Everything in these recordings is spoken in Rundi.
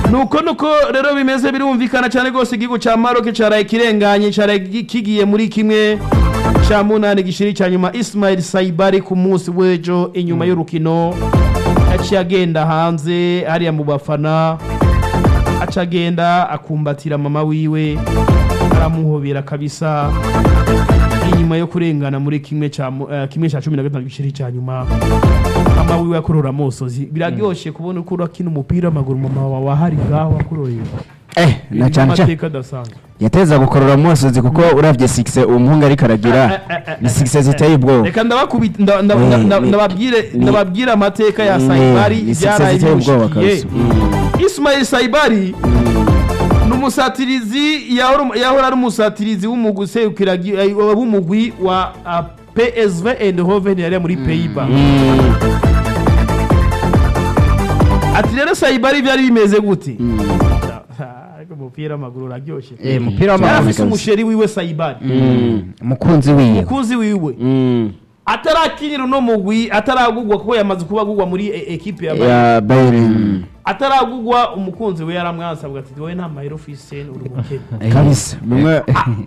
nuko nuko rero bimeze birumvikana cyane rwose igihugu cya maroc cyaraye kirenganye cyaraye gi- kigiye muri kimwe cya munani gishiri cya nyuma ismail saibari ku munsi w'ejo inyuma y'urukino yaciye agenda hanze hariya mu bafana aca agenda akumbatira mama wiwe aramuhobera kabisa inyuma yo kurengana muri kimwe cya mu- eh, kimwe cya cumi na gatanu gishiri cya nyuma mama wiwe akurora amosozi biraryoshye kubona uko urakina umupira w'amaguru mama wawe ahari ngaho akurorera eh na cyane cyane amateka adasanzwe yateza gukorora umusozi kuko uravye sikise umuhungu ariko aragira ni sikise ziteye ubwoba reka ndabakubita nda- nda- nda- nda- Ni- ndababwire ni- ndababwire amateka ya Ni- sayibari ni ibyaraye success iteye ubwoba bimushikiye kabisa. Mm. ismail sayibari ni umusatirizi yahora yahora ari umusatirizi w'umugwi userukira gi- eh, w'umugwi wa ah, psv eindhoven yari muri peyiba ati rero sayibari byari bimeze gute ariko umupira w'amaguru uraryoshye Eh, umupira yari w'amaguru afise umusheri wiwe sayibari umukunzi wiwe umukunzi wiwe atarakinira uno mugwi ataragugwa kuko yamaze kuba agugwa muri e- ekipe ya Bayern. ya bayern ataragugwa umukunzi we yaramwansabwa ati wowe nta mahera ufise uri umukene kabisa bimwe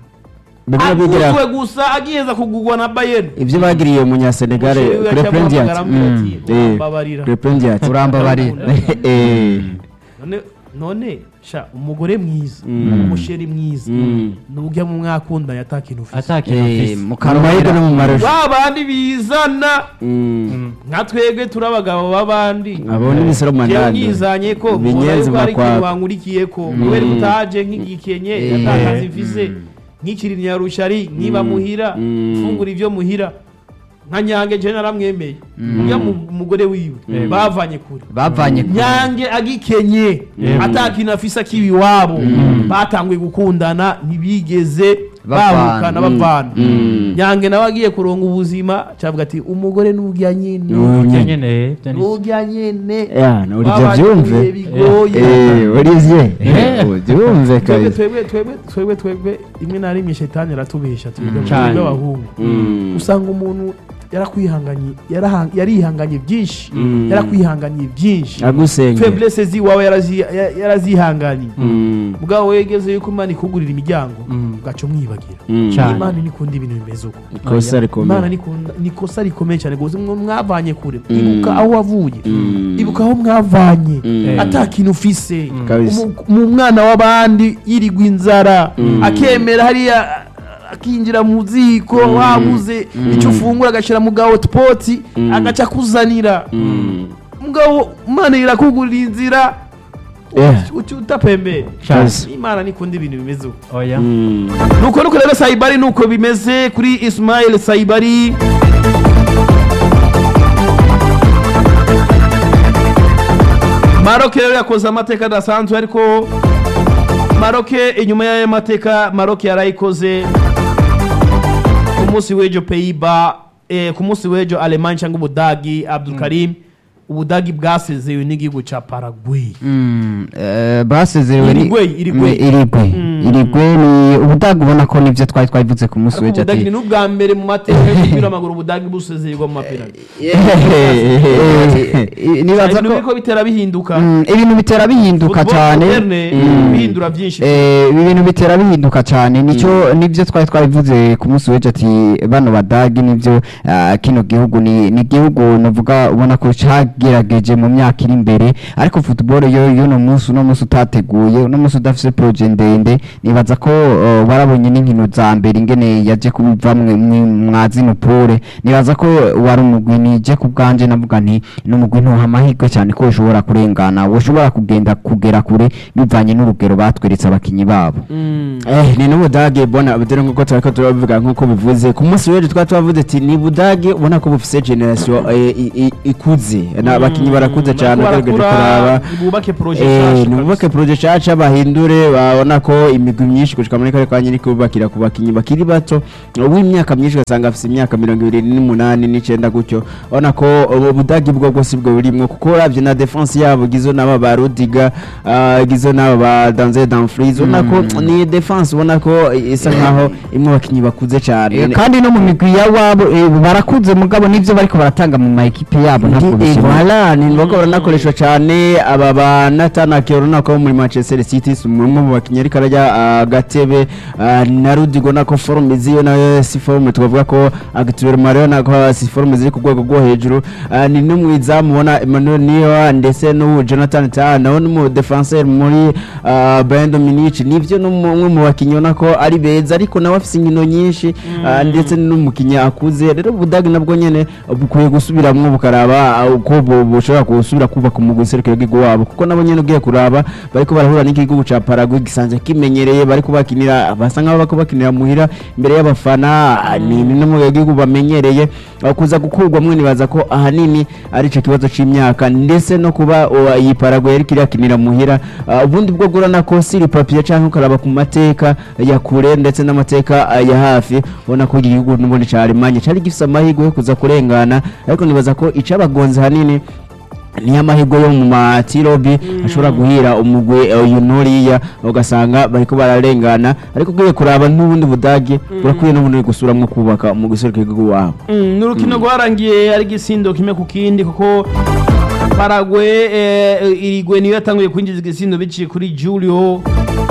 bimwe bigira aguzwe gusa agiheza kugugwa na bayern ibyo bagiriye umunyasenegale Umusheri we kuri yaciye prendiat amuhamagara amubwira ati, "Urambabarira." kuri prendiat urambabarira eh none none sha umugore mwiza Mm. umusheri mwiza Mm. nujya mu mwakundanye atakintu ufise atakintu eh ufise mu mahirwe no mu marusha ba bandi bizana Mm. nka twebwe turi abagabo b'abandi abo ni misero jewe manani nyizanye ko Binyenzi mubona yuko hari ikintu makwako. wankurikiye ko kubera ko utaje nk'igikenye Eh. atakazi mfise nk'ikiri nyarushari niba muhira Mm. mfungura ibyo muhira nka nyange je naramwemeye ujya mu mugore wiwe bavanye kure bavanye kure. nyange agikenye atakintu afise akiba iwabo batanguye gukundana ntibigeze Bavana. bahukana bavana Mm. nyange nawe agiye kuronga ubuzima cavuga ati umugore n'urya nyine Nunye. nyene byo ni n'urya nyine ya no urivyo Babanye vyumve ibihe bigoye eh urivye Eh. uvyumve twebwe kabisa twebwe twebwe twebwe twebwe rimwe na rimwe shetani aratubesha twebwe Cane. twebwe abahungu Mm. usanga umuntu yarakwihanganye yaraha- yarihanganye byinshi Mm. yarakwihanganye byinshi agusenge feblese ziwawe yarazi- ya- yarazihanganye Mm. bwawe wegeze yuko imana ikugurira imiryango ugaca umwibagira Mm. Cane. imana ntikunda ibintu bimeze uko ikosa imana rikomeye nikunda- ni ikosa rikomeye cyane rwose mwe mwavanye kure ibuka aho wavuye Mm. ibuka aho mwavanye Mm. ata kintu ufise Kabisa. Umu- mu mwana w'abandi yirigwa inzara akemera hariya akinjira mu ziko wabuze icyo ufungura agashyira mu ga hotipoti agaca akuzanira Mm. mugabo imana irakugurira inzira Eh. uti utapembere Kabisa. imana nikunda ibintu bimeze uko oya Mm. nuko nuko rero sayibari nuko bimeze kuri ismail sayibari maroke rero yakoze amateka adasanzwe ariko maroke inyuma y'ayo mateka maroke yarayikoze ku munsi w'ejo peyiba eh, ku munsi w'ejo alemani cyangwa ubudagi abdul karim ubudagi bwasezewe n'igihugu cya paraguay Mm, eh, basezerewe ni- Irigwe, irigwe. Mm, irigwe Mm. irigwe ni ubudagi ubona ko nibyo twari twabivuze ku munsi ariko w'ejo ubudagi ati ni n'ubwa mbere mu mateka y'umupira w'amaguru ubudagi busezererwa mu mapirani nibaza ibintu ko biriko bitera bihinduka Mm, ibintu bitera bihinduka Football cyane moderne Mm. bihindura byinshi Eh, ibi bintu bitera bihinduka cyane nicyo nibyo twari twabivuze ku munsi w'ejo ati bano badagi nibyo ah, kino gihugu ni ni igihugu navuga ubona ko cyagerageje mu myaka iri imbere ariko football yo y'uno munsi uno munsi utateguye uno munsi udafite proje ndende nibaza ko eh, barabonye n'inkino za mbere ingene yaje kubiva mwe- mwe- mwa zino pole nibaza ko wari umugwi nije ku bwanje navuga nti ni umugwi ntuha amahirwe cyane ko ushobora kurengana ushobora kugenda kugera kure bivanye n'urugero batweretse abakinyi babo Eh, ni n'ubudage bona dore nk'uko turiko turabivuga nk'uko bivuze ku munsi w'ejo twari twavuze ati ni budage ubona ko bufise generation eh, i- i- ikuze Na abakinyi barakuze cyane ugerageje kuraba bubake proje Eh, nshasha nibubake proje nshasha bahindure babona ko imigwi imigwi myinshi gushika muri kare kanya iriko bakira ku bakinyi bakiri bato w'imyaka myinshi ugasanga afise imyaka mirongo ibiri n'umunani n'icenda gutyo ubona ko ubu budagi bwo bwose bwo burimwo kuko uravye na defense yabo gizo n'aba ba Rudiga ah, gizo n'aba ba Danze Dumfries ubona ko ni defense ubona ko isa nkaho imwe abakinyi bakuze Eh, cane kandi no mu migwi ya wabo eh, barakuze mugabo nivyo bariko baratanga mu ma ekipe yabo ntabwo bishobora voilà ni ngombwa baranakoreshwa cyane aba ba Nathan Ake urabona ko muri Manchester City si umwe mu bakinnyi ariko arajya ah, gatebe ah, na Rudigo nako forme ziyo nayo si forme twavuga ko Acteur Mario nako si forme ziri ku rwego rwo hejuru Ah, ni n'umwizamu ubona Emmanuel Niwa ndetse n'ubu Jonathan Tah nawe n'umu defenseur muri ah, Bayern Munich nivyo n'umwe mu bakinnyi ubona ko ari beza ariko nawe afise inkino nyinshi ah, ndetse n'umukinnyi akuze rero Budagi nabwo nyene bukwiye gusubiramwo bukaraba ah, uko bu- bushobora gusubira kubaka umugwi userukira igihugu wabo kuko nabo nyene ugiye kuraba bariko barahura n'igihugu ca Paraguay gisanzwe kimenyereye bariko bakinira basa nkaho bariko bakinira muhira imbere y'abafana ah, ni ni no mu gihugu bamenyereye ah, kuza gukurwamwo nibaza ko ahanini ari ico kibazo c'imyaka ndetse no kuba uh, iyi Paraguay yariko irakinira muhira Ah, ubundi bwo gurana ko siri papier canke ukaraba ku mateka ya kure ndetse n'amateka ah, ya hafi ubona ko igihugu n'ubundi ca Allemagne cari gifise amahirwe yo kuza kurengana ariko nibaza ko icabagonze hanini niyo amahirwe yo mu matirobi ashobora guhira umugwi eh, uyu nuriya ugasanga bariko bararengana ariko ugiye kuraba n'ubundi budage burakwiye n'ubundi gusuramwo kubaka umugwi userukira igihugu wabo Mm, ni urukino rwarangiye ari igisindo kimwe ku kindi kuko paragwe eh, irigwe niyo yatanguye kwinjiza igisindo biciye kuri julio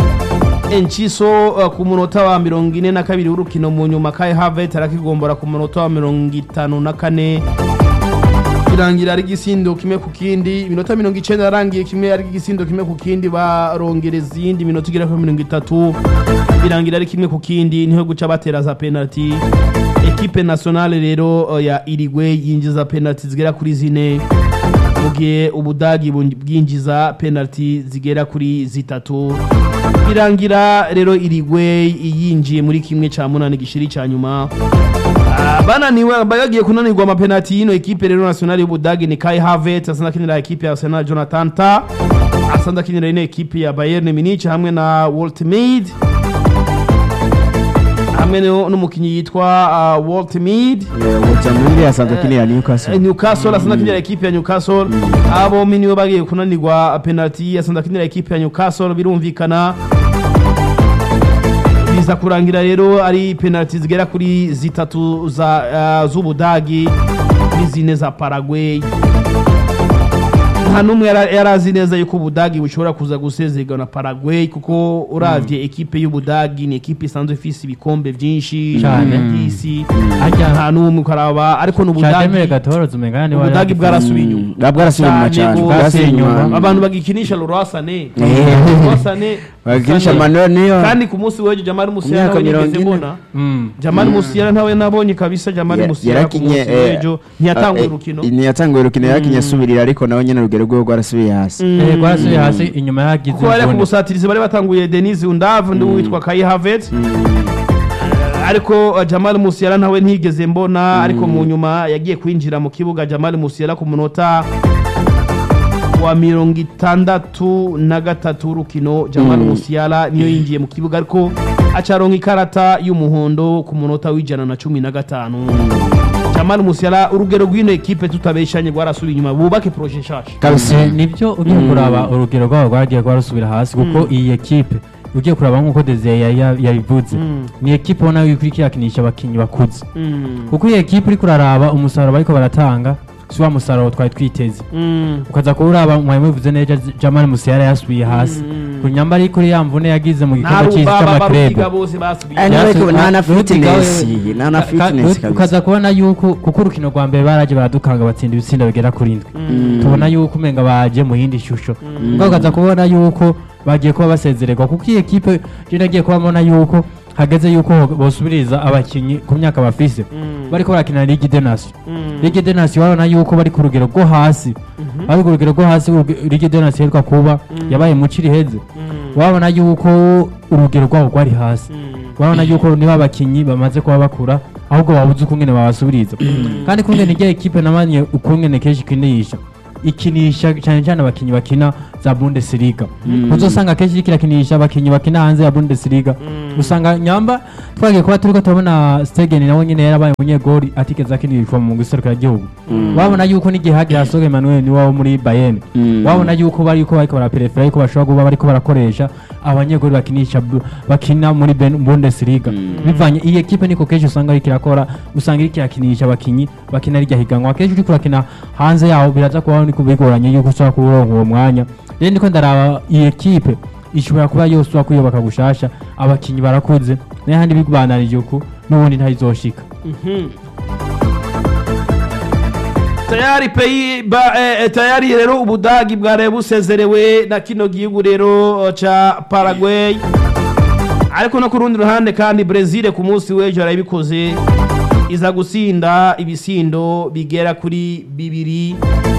enciso eh, ku munota wa mirongo ine na kabiri w'urukino mu nyuma kai havet arakigombora ku munota wa mirongo itanu na kane birangira ari igisindo kimwe ku kindi iminota mirongo icenda yarangiye kimwe ari igisindo kimwe ku kindi barongereza iyindi minota igera kuri mirongo itatu birangira ari kimwe ku kindi niho guca batera za penalty ekipe nationale rero uh, ya irigwe yinjiza penalty zigera kuri zine mu gihe ubudagi bun- bwinjiza penalty zigera kuri zitatu birangira rero irigwe yinjiye muri kimwe ca munani gishiri ca nyuma Ah, bananiwe bagiye kunanirwa amapenalty y'ino ekipe rero nationale y'ubudagi ni kai havet asanzwe akinira ekipe ya arsenal jonathan ta asanzwe akinira ino ekipe ya bayern munich hamwe na walt mead hamwe no- n'umukinnyi yitwa uh, walt mead Wotsamundi asanzwe akinira Newcastle newcastle asanzwe akinira ekipe ya newcastle abo bombi nibo bagiye kunanirwa penalty asanzwe akinira ekipe ya newcastle birumvikana biza kurangira rero ari penalty zigera kuri zitatu za uh, z'ubudagi n'izine za paraguay nta n'umwe yara- yari azi neza yuko ubudagi bushobora kuza gusezerwa na paraguay kuko uravye ekipe y'ubudagi ni ekipe isanzwe ifise ibikombe vyinshi Cane. by'isi Harya nta n'umwe ukaraba ariko Chademere n'ubudagi Gatoroza umengana ni ubudagi bwarasubiye inyuma bwa bwarasubiye inyuma Cyane cyane gose. bwarasubiye inyuma abantu bagikinisha lorasane Eh. lorasane bagikinisha Manuel niyo kandi ku munsi w'ejo jamari musiyara Imyaka nawe mirongo nigeze ine. mbona Mm. jamari musiyara ntawe nabonye kabisa jamari Ya- musiyara ku munsi yarakinye eh, w'ejo ntiyatanguye eh, urukino ntiyatanguye urukino yarakinye asubirira ariko nawe nyene urugero rwe rwarasubiye hasi Eh, rwarasubiye hasi inyuma yagize kuko bari ku imvune. busatirizi bari batanguye denise undavu ndi witwa kayi havet ariko uh, jamal musiyara ntawe ntigeze mbona ariko mu nyuma yagiye kwinjira mu kibuga jamal musiyara ku munota wa mirongo itandatu na gatatu w'urukino jamal musiyara niyo yinjiye mu kibuga ariko acaronka ikarata y'umuhondo ku munota w'ijana na cumi na gatanu jamal musiyara urugero rw'ino ekipe tutabeshanye rwarasubiye inyuma bubake proje nshasha kabisa Eh, nibyo ugiye kuraba urugero rwabo rwagiye rwarasubira hasi kuko iyi ekipe ugiye kuraba nk'uko Desire yari ya- yabivuze Mm. ni ekipe ubona yuko iriko irakinisha abakinnyi bakuze Mm. kuko iyi ekipe uriko uraraba umusaruro bariko baratanga si wa musaruro twari twiteze Mm. ukaza kuba uraba mwari mubivuze neza Jamal Musiala yasubiye hasi Mm. ku nyamba ari kuri ya mvune yagize mu gikombe Nta cy'isi rubaba cy'amakrebe baruhiga bose basubiye Eh, Yasu- ariko nta na Rudiga we- fitness, nta na Ka- fitness ka- kabisa. ukaza kubona yuko kuko urukino rwa mbere baraje baradukanga batsinda ibitsinda bigera kuri ndwi tubona yuko umenga baje mu yindi shusho ubwo ukaza kubona yuko bagiye kuba basezererwa kuko iyi ekipe je nagiye kuba mbona yuko hageze yuko bosubiriza abakinyi ku myaka bafise bariko barakina Ligue des Nations Ligue des Nations babona yuko bari ku rugero rwo hasi bari ku rugero rwo hasi uruge- Ligue des Nations iheruka kuba yabaye mu Ciriheze wabona yuko urugero rwabo rwari hasi urabona yuko niba abakinyi bamaze kuba bakura ahubwo babuze ukungene babasubiriza kandi kungene irya ekipe namanye ukungene kenshi ikinisha ikinisha cyane cyane abakinyi bakina za Bundesliga uzosanga kenshi kirakinisha abakinyi bakina hanze ya Bundesliga usanga nyamba twagiye kuba turiko turabona Stegen nawe nyene yarabaye umunyegori atigeze akinishwa mu giserukira gihugu wabona yuko n'igihe hagira Soge Emmanuel ni wo muri Bayern wabona yuko bari ko bariko baraperefera yuko bashobora kuba bariko barakoresha abanyegori bakinisha bu- bakina muri Ben- Bundesliga bivanye iyi ekipe niko kenshi usanga iriko irakora usanga iriko irakinisha abakinyi bakina rirya higanwa kenshi uriko urakina hanze yaho biraza kuba niko bigoranye yuko ushobora kuronka uwo mwanya rero ndiko ndaraba iyi ekipe ishobora kuba yose ushobora kuyubaka gushasha abakinyi barakuze n'ahandi bibananije uku n'ubundi ntayizoshika tayari peyi ba eh, eh, tayari rero ubudagi bwaraye busezerewe na kino gihugu rero eh, ca Paraguay ariko no ku rundi ruhande kandi Brazil ku munsi w'ejo yarabikoze iza gusinda ibisindo bigera kuri bibiri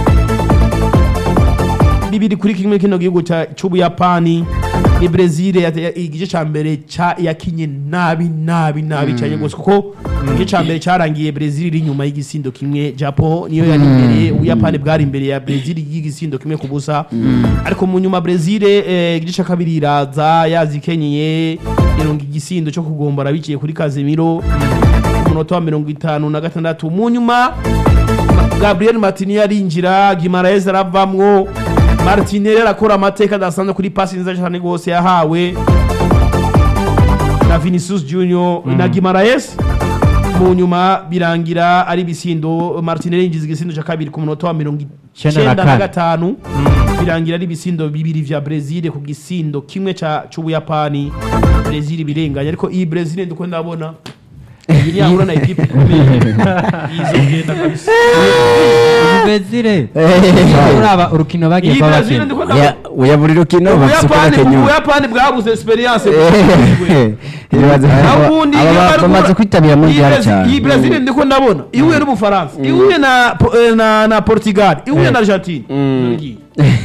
bibiri kuri kimwe kino gihugu ca- c'ubuyapani ni Brazil ya- ya- igice ca mbere ca yakinye nabi nabi nabi cyane gose kuko igice ca mbere carangiye Brazil iri inyuma y'igisindo kimwe Japan niyo yari imbere ubuyapani bwari imbere ya Brazil y'igisindo kimwe ku busa ariko mu nyuma Brazil eh, igice ca kabiri iraza yazikenyeye ironga igisindo cyo kugombora biciye kuri Casemiro ku munota wa mirongo itanu na gatandatu mu nyuma Gabriel Martinelli arinjira Guimaraes aravamwo Martinelli arakora amateka adasanzwe kuri pasi nziza cyane rwose yahawe na Vinicius Junior na Guimaraes mu nyuma birangira ari bisindo Martinelli yinjiza igisindo cya kabiri ku munota wa mirongo Icyenda na icyenda na kane. gatanu birangira ari ibisindo bibiri vya Brazil ku gisindo kimwe ca c'Ubuyapani Brazil birenganya ariko iyi Brazil ndiko ndabona iyi ntiyahura na equipe ikomeye yizogenda kabisa Brazil uraba urukino bagiye iyi kuba Brazil bakina ndiko ndabona oya buri rukino bafise uko ubuyapani bakenyura ubuyapani bwabuze experience Aba- ubundi aba ba- bamaze kwitabira mondial cyane iyi brazil ndiko ndabona ihuye n'ubufaransa ihuye na Po- eh, na na portugal ihuye na argentine Ngiye.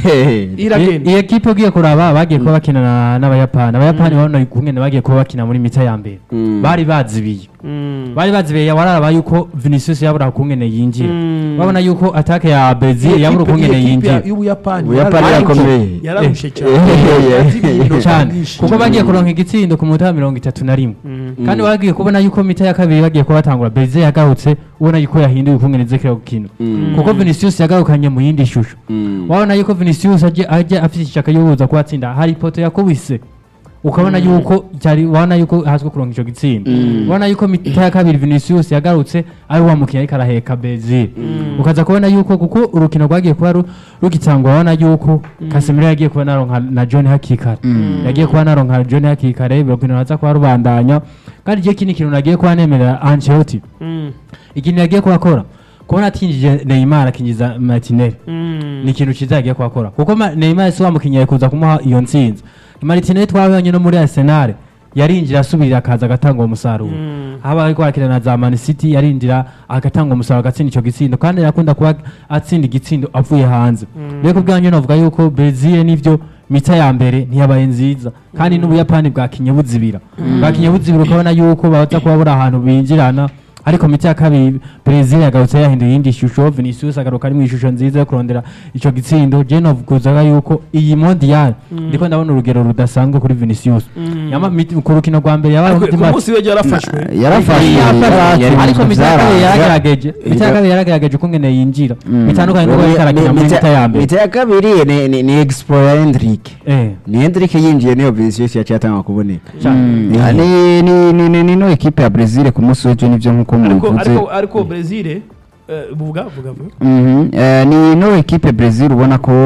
iragenda iyi ekipe ugiye kuraba bagiye kuba bakina na- n'abayapani abayapani babona ukungene bagiye kuba bakina muri mita ya mbere bari bazibiye bari bazibiye wararaba yuko vinicius yabura ukungene yinjira babona yuko atake ya brazil yabura ukungene yinjira y'ubuyapani Ubuyapani irakomeye. yararushe cyane Eh, Yarazibye cyane nyinshi. kuko bagiye kuronka igitsindo ku munota wa mirongo itatu na rimwe kandi bagiye kubona yuko mita ya kabiri bagiye kuba batangura brazil yagarutse ubona yuko yahinduye ukungene zekera gukina kuko vinicius yagarukanye mu yindi shusho wabona yuko vinicius ajya ajya afite ishaka yo kuza kubatsinda hari ipoto yakubise ukabona yuko cyari wabona yuko hazwi kuronka icyo gitsinda ubona yuko mita ya kabiri vinicius yagarutse ari wa mukino ariko araheka brazil ukaza kubona yuko kuko urukino rwagiye kuba ru- rugitangwa wabona yuko casemiro yagiye kuba naronka na john hakikare yagiye kuba naronka john hakikare urukino raza kuba rubandanya kandi igihe kindi kintu nagiye kuba nemerera ancelotti Mm. ikintu yagiye kuhakora kubona atinjije neymar akinjiza martinelli Mm. ni ikintu cyiza yagiye kuhakora kuko Ma- neymar si wa mukinnyi yari kuza kumuha iyo ntsinzi martinelli twabonye no muri arsenal yarinjira asubirira akaza agatanga uwo musaruro haba ariko arakina na za man city yarinjira agatanga umusaruro agatsinda icyo gitsindo kandi yakunda kuba atsinda igitsindo avuye hanze rero ku bwanyu navuga yuko brazil nivyo mita ya mbere ntiyabaye nziza kandi n'ubuyapani bwakinye buzibira bwakinye buzibira ukabona yuko baza kuba buri ahantu binjirana ariko miti ya kabiri Brazil yagarutse yahinduye iyindi shusho Vinicius agaruka ari mu ishusho nziza yo kurondera ico gitsindo je novuga yuko iyi mondial ndiko ndabona urugero rudasanzwe kuri Vinicius yama miti- ku rukino rwa mbere yabaye Ariko ku umutima munsi w'ejo yarafashwe yarafashe ariko ariko miti ya kabiri yaragerageje miti ya kabiri yaragerageje ukungene yinjira bitandukanye n'uko yariko arakina muri mita ya mbere mita ya kabiri ni- ni- ni explora Hendrick Eh, ni Hendrick yinjiye niyo Vinicius yaciye atanga kuboneka cyane. Eh. ni ni ni ni ni no ekipe ya Brazil ku munsi w'ejo nivyo nkuko ariko muvuze ariko ariko brazil eh, buvuga vuga vuga Mhm, eh, ni no ekipe Brazil ubona ko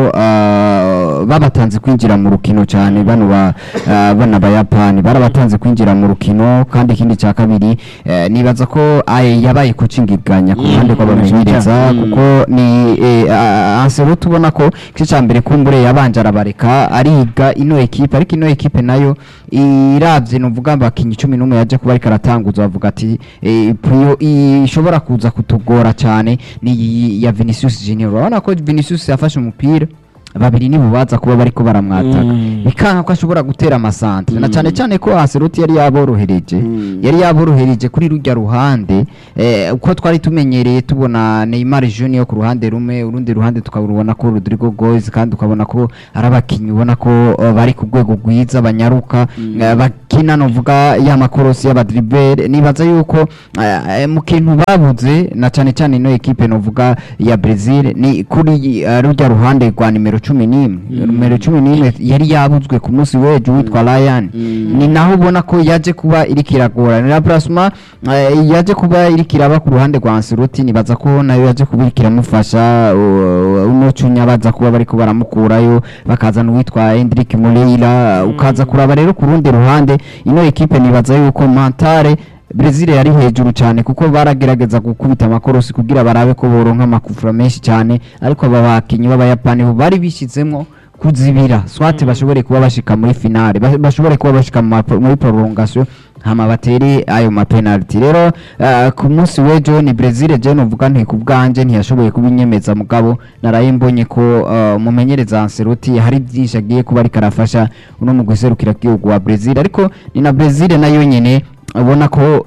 ah, babatanze kwinjira mu rukino cyane bano ba ah, bana bayapani barabatanze kwinjira mu rukino kandi ikindi cya kabiri eh, nibaza ko aye yabaye kucingiganya ku ruhande rw'abamenyereza kuko ni eh, ah, Ancelotti ubona ko igice cya mbere kumbure yabanje arabareka ariga ino ekipe ariko ino ekipe nayo iravye nuvuga abakinyi cumi n'umwe yaje kuba ariko aratanguza bavuga ati eh, priyo ishobora kuza kutugora cyane ni iyi ya Vinicius Junior urabona ko Vinicius yafashe umupira babiri nibo baza kuba bariko baramwataka bikanka ko ashobora gutera amasantre na cyane cyane ko Ancelotti yari yaborohereje yari yaborohereje kuri rujya ruhande eh, uko twari tumenyereye tubona Neymar Junior ku ruhande rumwe urundi ruhande tukabona ko Rodrigo Goes kandi ukabona ko ari abakinyi ubona ko eh, bari ku rwego rwiza banyaruka eh, bakina novuga ya makorosi y'abadribere nibaza yuko eh, mu kintu babuze na cyane cyane ino ekipe novuga ya Brazil ni kuri uh, rujya ruhande rwa nimero cumi n'imwe nimero cumi n'imwe yari yabuzwe ku munsi w'ejo witwa Ryan ni naho ubona ko yaje kuba iriko iragora ni Plasma uh, yaje kuba iriko iraba ku ruhande rwa Ancelotti nibaza ko nayo yaje kuba iriko iramufasha uh, uno cunya baza kuba bariko baramukurayo bakazana uwitwa Hendrik Moreira ukaza kuraba rero ku rundi ruhande ino ekipe nibaza yuko Mantare Brazil yari hejuru cyane kuko baragerageza gukubita amakorosi kugira barabe ko boronka amakufura menshi cyane ariko aba bakinyi b'abayapani bo bari bishyizemo kuzibira swate bashobore kuba bashika muri finale ba- bashobore kuba bashika mu ma- muri prolongation hama batere ayo mapenalty rero uh, ku munsi w'ejo ni Brazil je novuga nti ku bwanje ntiyashoboye kubinyemeza mugabo naraye mbonye ko uh, umumenyereza Ancelotti hari byinshi agiye kuba ariko arafasha uno mu guserukira igihugu wa Brazil ariko ni na Brazil nayo nyene ubona ko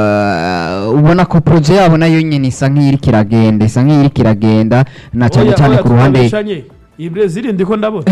uh, ubona ko projet yabo nayo nyene isa nk'iri kiragenda isa nk'iri kiragenda na cyane Oya, cyane oya, ku ruhande tutabeshanye. iyi Brazil ndiko ndabona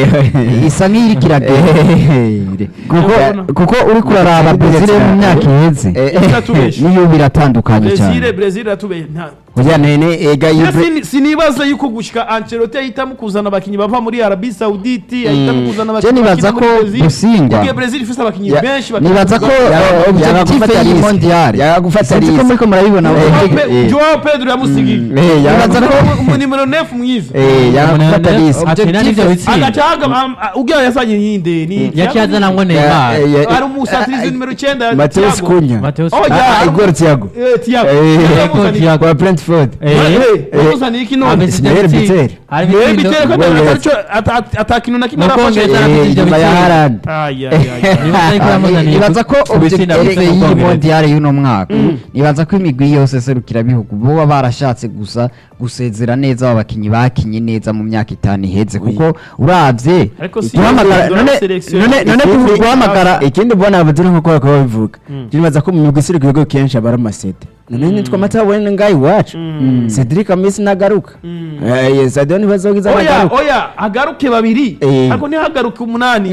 isa nk'iri kiragenda kuko Urabona? kuko uri kuraraba Brazil yo mu myaka iheze Iratubesha. niyo biratandukanye Brazil cyane Brazil iratubeye nta Oya nene ega Ya yibre sini- sinibaza yuko gushika Ancelotti ahitamo kuzana abakinyi bava muri Arabie Saoudite ahitamo kuzana Je nibaza ko Busingwa- Kuko Brazil ifise abakinyi Ya- benshi nibaza ko Yaba- uh, yaba objectif gufata y'iyi risk. mondial Yaba gufata sinzi ko risk. muriko murabibona Eh, eh, eh. Joao Pedro yamusigiye Eh, yaba- nibaza ko Umu nimero 9 mwiza Eh, yaba Umunani- gufata risk. akina n'ivyo bitsinda agacaga ugira yazanye yinde ni yaciye azana ngo Ya- Neymar eh, ya- ari umusatrizi nimero 9 Mateus Cunha. Mateus Oh, Cunha. ya. Ah, Igor Thiago. eh Thiago Eh, Yamuzaniye- Thiago. Kwa Brentford. Eh, yamuzaniye iki none ameze Ismael ibyo Bitzel. bitsinda. Hari Yewe ibitsindo- biteye ko Wewe- ataco atakintu na kimwe Mu arafasha Bwongereza Eh, Ivyo inyuma ya bitsinda. Haaland. Ay, ay, ay. Nibaza yuko yamuzaniye nibaza ko ku bitsinda objectif bivuye mu y'iyi Bwongereza. mondial y'uno mwaka nibaza ko imigwi yose serukira bihugu boba barashatse gusa gusezera neza aba bakinyi bakinye neza mu myaka itanu iheze kuko uravye Ariko si guhamagara yo none selection. none none Ikindi- guhamagara ikindi mbona abaduri nkuko bakaba babivuga nibaza ko mu migwi isiri ibigo kenshi aba ari amasede none nitwa amata wene ngaho iwacu cedric amisi nagaruka Eh, sadio ntibazogiza oya nagaruka oya hagaruke babiri Eh. ariko ntihagaruke umunani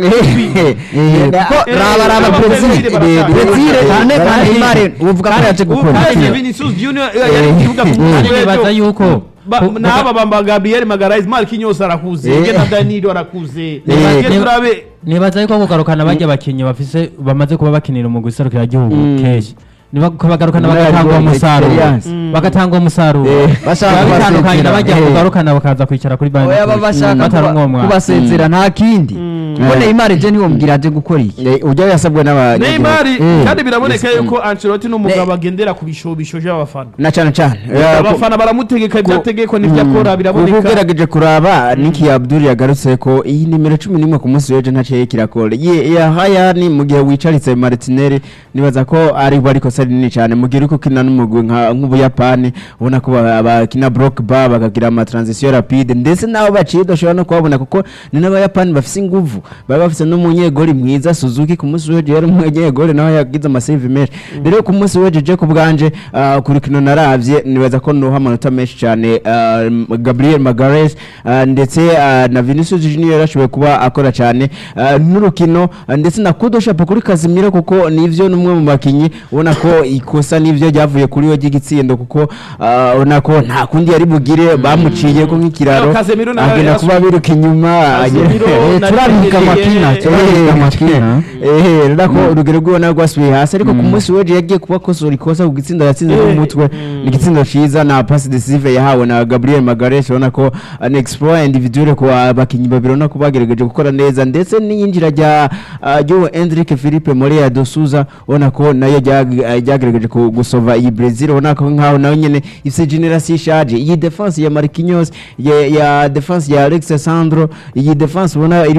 Eh, kuko Eh, raba raba aba Brazil Brazil barashaka. Brazil Eh, cyane eh, kandi eh, Neymar uvuga ko yaje gukora kandi iki? Vinicius Junior eh, yari mu kibuga ku Kandi munsi nibaza w'ejo. yuko Ba- ku- n'aba bamba Gabriel Magalhaes Marquinhos arakuze Eh. nge na Danilo arakuze Eh. nge turabe nibaza yuko kugarukana bajya abakinnyi bafise bamaze kuba bakinira umugwi serukiragihugu kenshi niba kubagarukana Ubunararibonye, bagatanga uwo musaruro experience. bagatanga uwo musaruro Eh, bashaka biba bitandukanye kubasezera. n'abajya Eh. kugarukana bakaza kwicara kuri bandi oya baba bashaka batari kuba- umwomwa kubasezera nta kindi kuko Eh. Neymar je ntiwomubwira aje gukora iki Eh, ujya yasabwe n'aba Neymar Eh. kandi biraboneka yuko Ancelotti n'umugabo agendera ku bishobisho by'abafana na cyane cyane Eh, ku- abafana baramutegeka ibyategeko n'ibyo akora kuko biraboneka ugerageje kuraba niki abdul yagarutse ko iyi nimero cumi n'imwe ku munsi w'ejo ntaciye kirakora ye ya hayani mu gihe wicaritse martinelli nibaza ko ari bo ariko sari nini cyane mu gihe uri kukina n'umugwi nka- nk'ubuyapani ubona ko ba- bakina block bar bakagira ama transition rapide ndetse n'abo baciye udashobora no kubabona kuko ni n'abayapani bafise inguvu baba bafise n'umunyegoli mwiza suzuki ku munsi w'ejo yari umunyegoli nawe yagize amasave menshi rero ku munsi w'ejo je ku bwanje ah, ku rukino naravye nibaza ko nuha amanota menshi cyane ah, M- Gabriel Magalhaes ah, ndetse ah, na Vinicius Junior yarashoboye kuba akora cyane ah, n'urukino ah, ndetse na Kudo Shapo kuri Casemiro kuko nivyo numwe mu bakinyi ubona ko ikosa nivyo ryavuye kuri we ry'igitsindo kuko ah, ubona ko nta kundi yari bugire bamuciye ko nk'ikiraro Yo, Casemiro nawe agenda yarasubiye. kuba biruka inyuma Casemiro agera- na turabika Dembele, amakina eh, turabika amakina ehe rero ko urugero rw'ubona rwasubiye hasi ariko ku munsi w'ejo yagiye kuba akosora ikosa ku gitsindo yatsinze Eh, n'umutwe ni igitsindo cyiza na pass decisive yahawe na Gabriel Magalhaes ubona ko an exploit individuel ku bakinnyi babiri ubona ko bagerageje gukora neza ndetse n'iyinjira rya ah, ry'uwo Endrick Philippe Moreira do Souza ubona ko nayo ryag- ah, ryagerageje ku- gusova iyi Brazil ubona ko nkaho nayo nyene ifite generation ishaje iyi defense ya Marquinhos ya, ya defense ya Alex Sandro iyi defense ubona irimo ya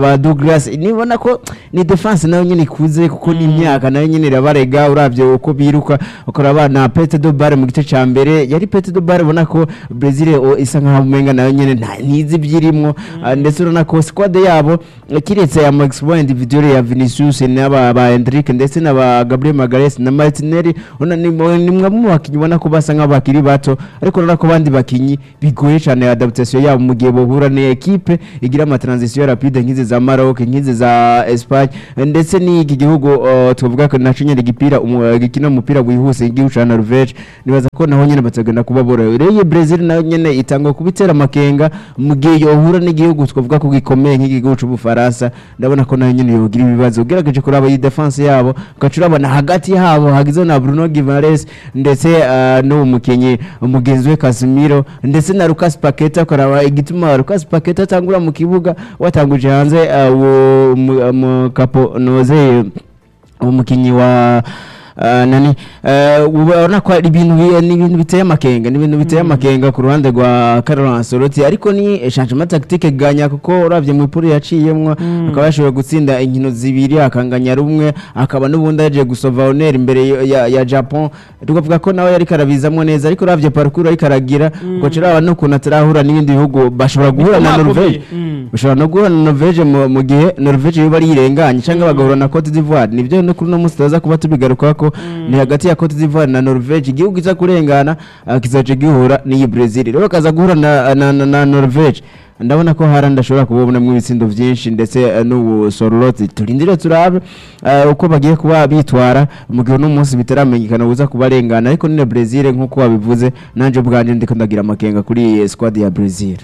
ba Douglas nibona ko ni defense nayo nyine ikuze kuko ni imyaka nayo nyine irabarega uravye uko biruka ukora abana Pete do Bare mu gice ca mbere yari Pete do Bare ubona ko Brazil o, isa nkaho umenga nayo nyine nta nizi byirimwo Ah, ndetse urabona ko squad yabo eh, kiretse ya Max Boy individual ya Vinicius n'aba ba Hendrick ndetse na ba Gabriel Magalhaes na Martinelli urabona ni mwe- ni mwe mu bakinyi ubona ko basa nk'abakiri bato ariko urabona ko abandi bakinyi bigoye cyane adaptation yabo mu gihe bahura ni equipe igira ama transition rapide nk'izi za Maroc nk'izi za Espagne ndetse n'iki gihugu uh, tuvuga ko naco nyene gipira umu- gikina umupira wihuse igihugu ca Norvege nibaza ko naho nyene batagenda kuba borohewe rero iyi Brazil nayo nyene itangwa kubitera amakenga mu gihe yohura n'igihugu twavuga ko gikomeye nk'igihugu c'ubufaransa ndabona ko nayo nyene yogira ibibazo ugerageje kuraba iyi defense yabo ugaca urabona hagati yabo hagize na Bruno Guimaraes ndetse uh, n'uwo mukinyi umugenzi we Casemiro ndetse na Lucas Paqueta ukaraba igituma Lucas Paqueta atangura mu kibuga watanguje hanze uh, uwo mu- mu kapo noze umukinyi wa Uh, nani uh, ubona ko ari ibintu bi- ni ibintu biteye amakenga ni ibintu biteye amakenga ku ruhande rwa Carlo Ancelotti ariko ni changement tactique ganya kuko uravye mu ipuri yaciyemwo akaba yashoboye gutsinda inkino zibiri akanganya rumwe akaba n'ubundi yaje gusova honneur imbere ya- ya, ya Japan tukavuga ko nawe yari karabizamwo neza ariko uravye parcours ariko aragira uko ciraba no kuntu atarahura n'ibindi bihugu bashobora guhura na Bikomeye. Norvege Mm. ushobora no guhura na Norvege mu mu gihe Norvege yo bari yirenganye cyangwa bagahura na Cote d'Ivoire nibyo no kuri uno munsi tuza kuba tubigaruka ko ni hagati ya Cote d'Ivoire na Norvege igihugu kiza kurengana ah, kizaje gihura n'iyi Brazil rero kaza guhura na, na, na, na Norvege ndabona ko harandi ashobora kubonamo ibitsindo byinshi ndetse eh, n'ubu sororoti turindire turabe eh, uko bagiye kuba bitwara mu gihe uno munsi bitaramenyekana buza kubarengana ariko ni na Brazil nk'uko wabivuze nanje ubwanje ndiko ndagira amakenga kuri iyi squad ya Brazil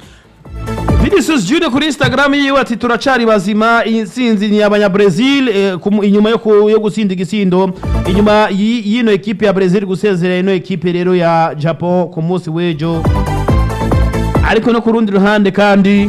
Vinicius Junior kuri Instagram yiwe ati turacari bazima intsinzi ni abanyabrazil eh, kumu- inyuma yo ku- yo gutsinda igisindo inyuma yi- y'ino ekipe ya Brazil gusezerera ino ekipe rero ya Japan ku munsi w'ejo ariko no ku rundi ruhande kandi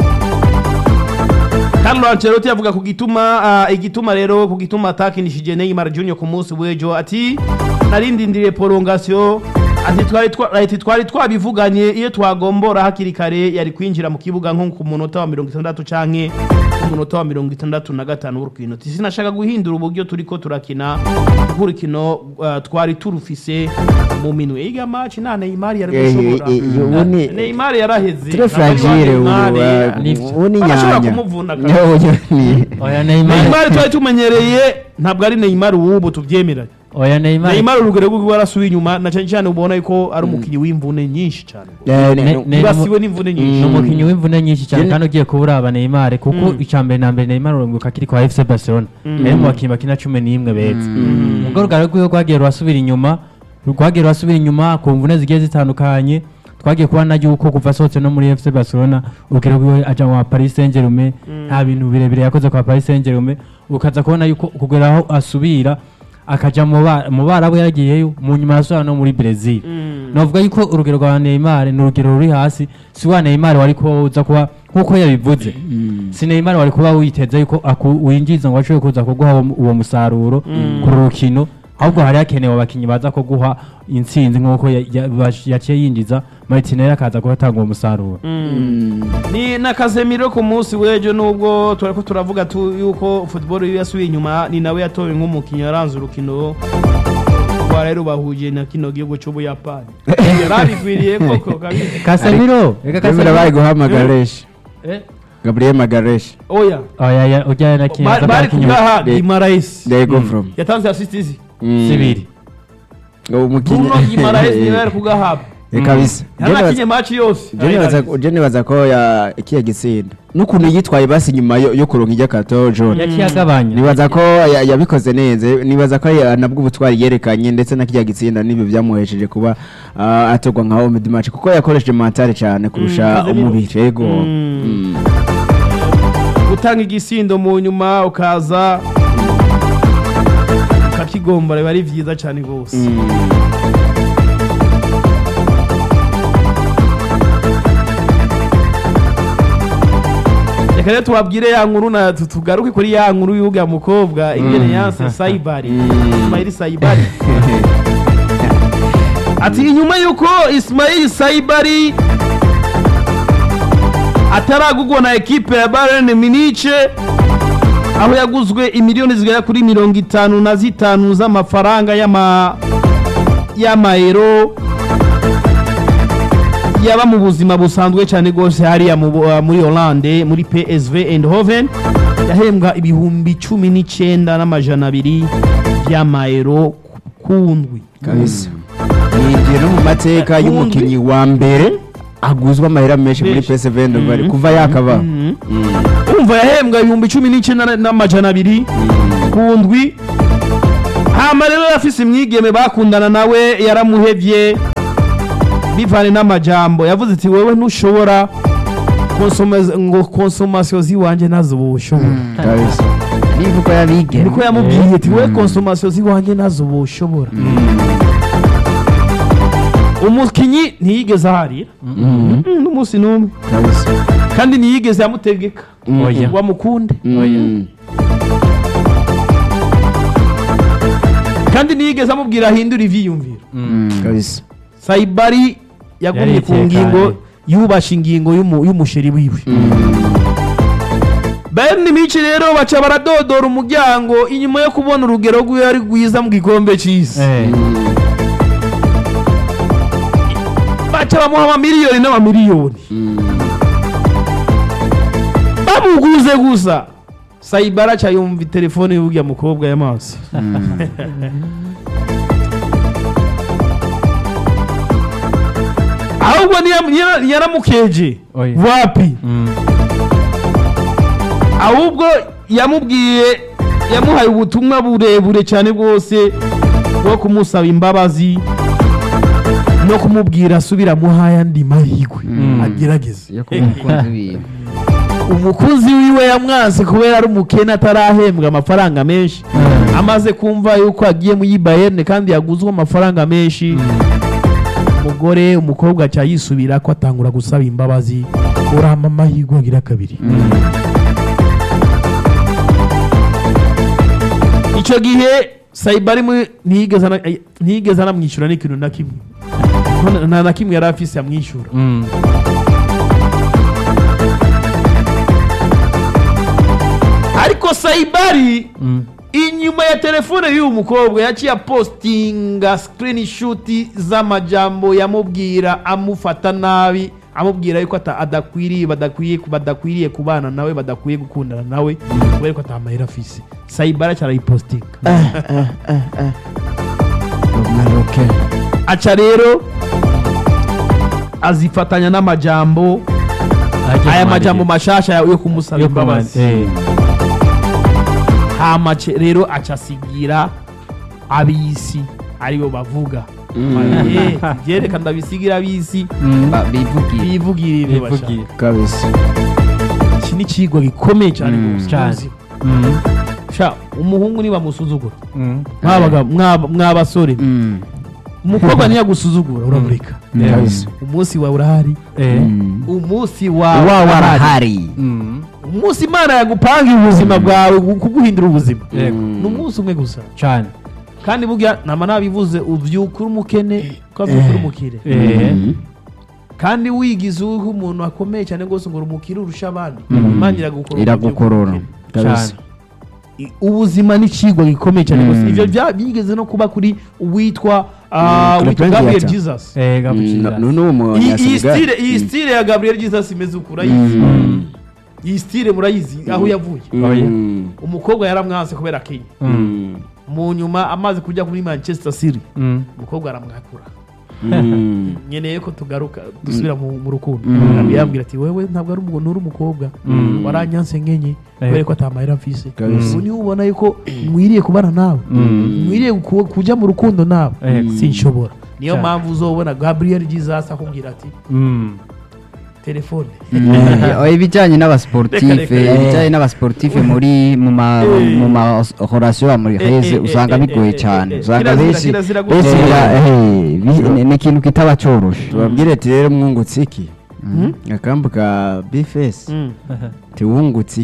Carlo Ancelotti avuga ku gituma ah, igituma rero ku gituma atakinishije Neymar Junior ku munsi w'ejo ati narindindiriye prolongation ati twari twa- ati twari twabivuganye iyo twagombora hakiri kare yari kwinjira mu kibuga nko ku munota wa mirongo itandatu canke ku munota wa mirongo itandatu na gatanu w'urukino ati sinashaka guhindura uburyo turiko turakina kuko urukino ah, twari turufise mu minwe iga match nta Neymar yari Eh, gushobora eh, eh, ubu ni- Neymar yaraheze Très Ntabwo ari wa fragile ubu Neymar, uh, eh, ubu ni barashobora nyanya kumuvuna kare. Yo, yo, ni- oya Neymar Neymar twari tumenyereye ntabwo ari Neymar w'ubu tubyemera oya Neymar Neymar urugero rw'iwe arasubiye inyuma na cyane cyane ubona yuko ari umukinnyi w'imvune nyinshi cyane Eh, Ne- ne- ne- yibasiwe n'imvune ni nyinshi umukinnyi w'imvune nyinshi cyane Jene- kandi ugiye kuburaba Neymar kuko icya mbere na mbere Neymar urunguka kiri kwa FC Barcelona yari mu bakinnyi bakina cumi n'imwe beza ubwo rugara rwiwe rwagiye rurasubira inyuma rwagiye rurasubira inyuma ku mvune zigiye zitandukanye twagiye kubona yuko kuva asohotse no muri FC Barcelona urugero rwiwe aja mu Paris Saint-Germain nta bintu birebire yakoze kwa Paris Saint-Germain ukaza kubona yuko kugera aho asubira akaja mu ba- mu barabu yaragiyeyo mu nyuma yasubira no muri Brazil novuga yuko urugero rwa Neymar ni urugero ruri hasi si wa Neymar wari kuba uza kuba nkuko yabivuze si Neymar wari kuba witeze yuko aku- winjiza ngo ashobore kuza kuguha uwo- uwo musaruro ku rukino ahubwo hari hakenewe abakinnyi baza kuguha intsinzi nkuko ya- ya- bash- yaciye yinjiza Martinelli akaza kuhatanga uwo musaruro ni na Casemiro ku munsi w'ejo nubwo turako turavuga tu yuko football iyo yasubiye inyuma ni nawe yatowe nk'umukinnyi yaranze urukino rwa rero bahuje na kino gihugu cy'ubuyapani yarabikwiriye koko kabisa Casemiro reka Remera bari Casemiro guha Magaresh Eh, Gabriel Magaresh oya oya ya ujya na kintu Ba- bari kugaha De- Guimaraes they go from yatanze assist izi sibiri umukinnyi Bruno Guimaraes niwe yari kugahabwa Eh, kabisa yanakinye match yose je nibaza ko ya ikiye gitsinda n'ukuntu yitwaye basi nyuma yo yo kuronka ijya kato John yaciye agabanya nibaza ko ya- yabikoze neza nibaza ko ya- nabwo ubutwari yerekanye ndetse na kijya gitsinda n'ibyo byamuhesheje kuba ah, atorwa nka home match kuko yakoresheje mentale cyane kurusha Casemiro. umubiri yego Mm. Mm. gutanga igisindo mu nyuma ukaza ukakigomba biba ari byiza cyane rwose reka rero tubabwire ya nkuru na tu- tugaruke kuri ya nkuru y'uga mukobwa ingene yanse sayibari ismaili sayibari ati inyuma y'uko ismaili sayibari ataragugwa na ekipe ya Bayern Munich aho yaguzwe imiliyoni zigera kuri mirongo itanu na zitanu z'amafaranga y'ama y'amayero yaba mu buzima busanzwe cyane rwose hariya mu bu- uh, muri Hollande muri PSV Eindhoven yahembwa ibihumbi cumi n'icyenda n'amajana abiri y'amayero ku ndwi kabisa yinjiye no mu mateka Kundi. y'umukinnyi wa mbere aguzwa amahera menshi muri Menshi. PSV Eindhoven Mhm. kuva yakaba Mhm. umva yahembwa ibihumbi cumi n'icyenda n'amajana abiri ku ndwi hama rero yafise imwigeme bakundana nawe yaramuhevye bivanye n'amajambo yavuze ati wewe ntushobora konsoma- ngo konsomasiyo ziwanje nazo woshobora kabisa niba uko yabigera niko yamubwiye ati wewe konsomasiyo ziwanje nazo woshobora umukinyi ntiyigeze aharira Mm, n'umunsi n'umwe kabisa kandi ntiyigeze amutegeka Oya. ngo amukunde Mm. kandi ntiyigeze amubwira ahindura ivyiyumviro kabisa sayibari yagumye ku Yaritekanye. ngingo yubasha ingingo y'umu- y'umusheri wiwe bayern mici rero baca baradodora umuryango inyuma yo kubona urugero rwiwe ari rwiza mu gikombe c'isi Eh, baca bamuha amamiliyoni n'amamiliyoni bamuguze gusa sayibara aca yumva telefone y'urya mukobwa y'amaso ahubwo niya- niya- yaramukeje Oya. wapi mm, ahubwo yamubwiye yamuhaye ubutumwa burebure cyane bwose bwo kumusaba imbabazi no kumubwira asubira muhaye andi mahirwe agerageze yo kuba umukunzi wiwe umukunzi wiwe yamwanse kubera ari umukene atarahembwa amafaranga menshi amaze kumva yuko agiye muri bayerne kandi yaguzwe amafaranga menshi umugore umukobwa aca yisubira ko atangura gusaba imbabazi uramba amahirwe agira kabiri icyo gihe sayibari muri- ntiyigeze ana- ntiyigeze anamwishyura n'ikintu na kimwe Kuko nta- nta na kimwe yari afise amwishyura mm, ariko sayibari mm. inyuma ya telefone y'uyu mukobwa yaciye apostinga screenshot z'amajambo yamubwira amufata nabi amubwira yuko ata- adakwiriye badakwiye badakwiriye kubana nawe badakwiye gukundana nawe kubera ko atamahera afise sayibara cyarayipostinga maroke aca rero azifatanya n'amajambo Agiye aya kumwandikira. majambo mashasha yo kumusaba Yo imbabazi kumwandikira. Eh, hama ce- rero aca asigira ab'isi aribo bavuga Eh, byereka ndabisigira ab'isi mm, bivugiye bivugira ibyo bashaka bivugiye. kabisa iki ni ikigwa gikomeye cyane Mm, rwose cyane. uzi. Mm, sha umuhungu nibamusuzugura mm, mwabaga mwaba- mwabasore umukobwa ntiyagusuzugura uramureka kabisa umunsi wawe urahari eh, umunsi wawe wa urahari. warahari mm, umunsi imana yagupangira ubuzima bwawe gu- kuguhindura ubuzima yego. ni umunsi umwe gusa cyane kandi burya nama nabivuze ubyuka uri umukene ukabyuka uri umukire Eh, kandi wigize uriho umuntu akomeye cyane rwose ngo uri umukire urusha abandi imana iragukorora iragukorora kabisa cyane I- ubuzima ni ikigwa gikomeye cyane rwose Mm. ibyo bya- byigeze no kuba kuri uwitwa ah, Mm, witwa Clemente gabriel Yata. jesus Eh, gabucira. ni uwo iyi iyi munyasenegal stile iyi stile ya gabriel jesus imeze uku urayizi Mm, iyi stile murayizi aho yavuye Oya. umukobwa yaramwanse kubera kenya mm, mu nyuma amaze kujya muri manchester city mm, umukobwa aramwakura nkeneye ko tugaruka dusubira mu mu rukundo Mm. Gabriel yambwira ati wewe ntabwo ari umuntu uri umukobwa Mm. waranyanse nkenye Eh. kubera ko atamahera mfise Kabisa. ubu niwe ubona yuko mwiriye kubana nawe Mm. mwiriye ku- kujya mu rukundo nawe Eh. sinshobora niyo Cyane. mpamvu uzobona gabriel jesus akubwira ati mm. telefone Eh, ibijyanye n'abasportife Reka, reka. ibijyanye n'abasportife muri mu ma Eh. mu ma horasiyo muri Eh, heze eh, usanga eh, bigoye eh, cyane eh, usanga kirazira, benshi kirazira benshi gutera. bira- eh, bi- ni- ni ikintu kitaba cyoroshe tubabwire ati rero mwungutse iki akambu ka bifesi Mm. tiwungutse iki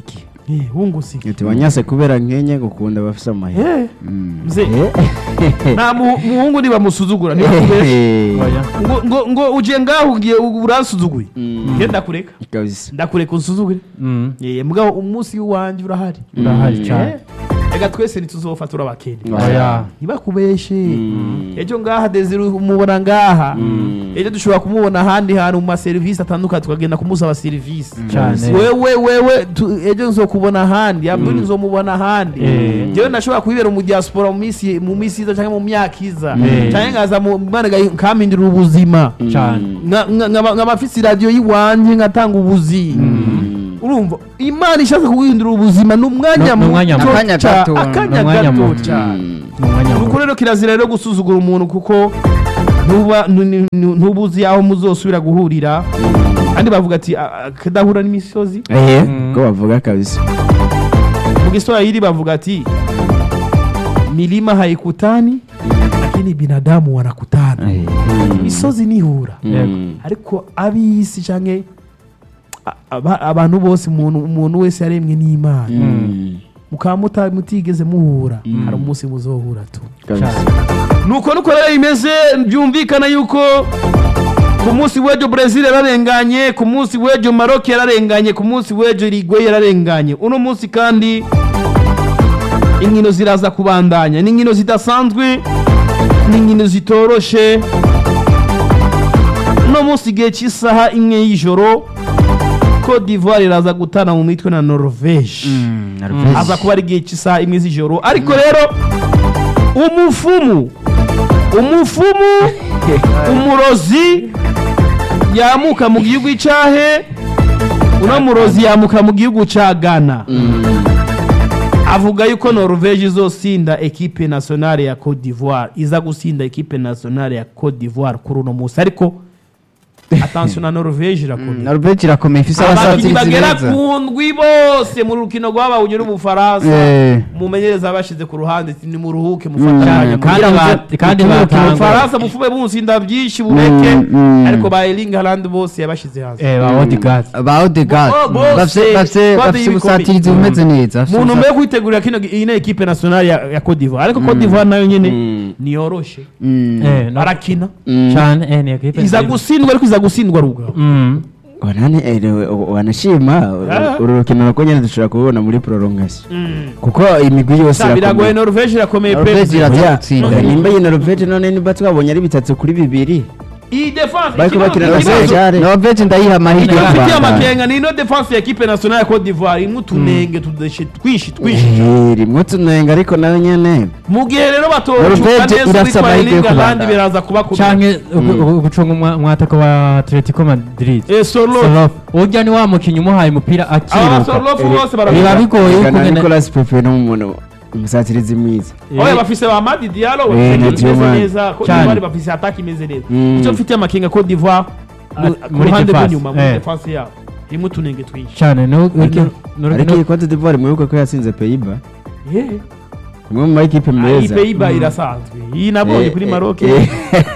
Eh, wungutse iki? ati wanyase kubera nkenye gukunda abafise amahera Eh, mze nta mu- muhungu nibamusuzugura ntibakubeshe Oya. ngo ngo ngo uje ngaho ugiye uransuzuguye nge ndakureka kabisa ndakureka unsuzugure Mm. Eh, mugabo umunsi w'iwanjye urahari urahari cyane Eh, reka twese ntituzofata turabakene oya ntibakubeshe ejo ngaha desire umubona ngaha ejo dushobora kumubona ahandi hantu mu maserivisi atandukanye tukagenda kumusaba serivisi cyane wewe wewe tu- ejo nzokubona ahandi abdul nzomubona ahandi Eh. jewe ndashobora kwibera mu diaspora mu minsi mu minsi iza cyangwa mu myaka iza Eh. cyangwa nkaza mu mwana kampindurira ubuzima cyane Nka- nka- nkaba nkaba mfise iradiyo y'iwanjye nkatanga ubuzi urumva imana ishaka kuguhindura ubuzima ni umwanya Ni- ni umwanya muto muto. Akanya ca- gato. akanya Ni umwanya gato muto. cyane mu mwanya nuko muto rero kirazira rero gusuzugura umuntu kuko ntuba nu- nu- ntuba uzi aho muzosubira guhurira kandi bavuga ati "A- a- kadahura n'imisozi ehe Mm. ko bavuga kabisa mu giswahili bavuga ati milima haikutani lakini binadamu wanakutana imisozi nihura Yego. ariko ab'isi canke a- aba- abantu bose umuntu umuntu wese yaremwe n'imana Mm. mukaba muta- mutigeze muhura hari umunsi muzohura tu kabisa nuko nuko rero bimeze byumvikana yuko ku munsi w'ejo brezil yararenganye ku munsi w'ejo maroc yararenganye ku munsi w'ejo rigwe yararenganye uno munsi kandi inkino ziraza kubandanya ni inkino zidasanzwe ni inkino zitoroshe uno munsi igihe cy'isaha imwe y'ijoro cote d'ivoire iraza gutana mu mitwe na norvege aza kuba ari igihe cy'isaha imwe z'ijoro ariko rero umufumu umufumu umurozi yamuka mu gihugu cyahe uno murozi yamuka mu gihugu cya ghana avuga yuko norvege izosinda ekipe nationale ya cote d'ivoire iza gusinda ekipe nationale ya cote d'ivoire kuri uno munsi ariko atansiyo na norvege irakomeye norvege irakomeye ifise abakinnyi abasatirizi bagera beza ku ndwi bose mu rukino rwabahunye n'ubufaransa Eh. umumenyereza bashyize ku ruhande ati nimuruhuke mufatanye kandi ba- kandi batanga ubufaransa bufube bunsinda byinshi bureke Mm, mm. ariko ba Erling Haaland bose yabashyize hasi eh ba Odegaard ba odegaard Bo- bose, bafise bafise twade bafise y'ibikombe. ubusatirizi bumeze neza bafise mu ntumbero ubusatirizi- yo kwitegurira kino iyi ni ekipe nationale ya, ya Cote d'Ivoire ariko Cote d'Ivoire nayo nyine niyoroshe Mm. eh no barakina cyane eh ni equipe iza nziza. gutsindwa ariko iza gutsindwa rugabo Mm. wanane erewe wanashima Ah. uru rukino rwo nyine dushobora kubona muri prolongation kuko imigwi yose Sa, biragoye irakomeye Norvege irakomeye pe Norvege iraza Oya, gutsinda. nimba iyi Norvege none niba twabonye ari bitatu kuri bibiri iyi defense bariko ikibazo- bakina na ikibazo- Senegal norvege ndayiha amahirwe yo bafitiye kubandanya. amakenga ni ino defense ya ekipe nationale ya Cote d'Ivoire imwe utunenge tudeshe twinshi twinshi Eh, rimwe tunenga ariko nayo nyene mu gihe rero batocuka Norvege neza irasa uwitwa amahirwe yo Erling Haaland kubandanya. biraza kubakomera canke ugu- gucunga umwa- umwataka wa Atletico Madrid Eh, Sorloth Sorof urya ni wa mukinnyi umuhaye umupira aba akiruka Sorloth bose biba barabikora bigoye yuko Gana ngene- Nicolas Pepe n'umuntu umusatirizi mwiza oya bafise ba Madi Diallo Eh, bafise na imeze Tielemans. neza Cote Cyane. d'Ivoire bafise attaque imeze neza Mm. icyo mfitiye amakenga Cote d'Ivoire Ah, mu- ku muri ruhande defense, rw'inyuma muri eh. defense yabo imwe utunenge twinshi cyane no Ariko- no- ariko no- iyi Cote d'Ivoire mwibuke ko yatsinze Pays-Bas Yeah. imwe mu makipe Ah, iyi meza Pays-Bas irasanzwe iyi nabonye Eh, kuri eh, Maroc eh,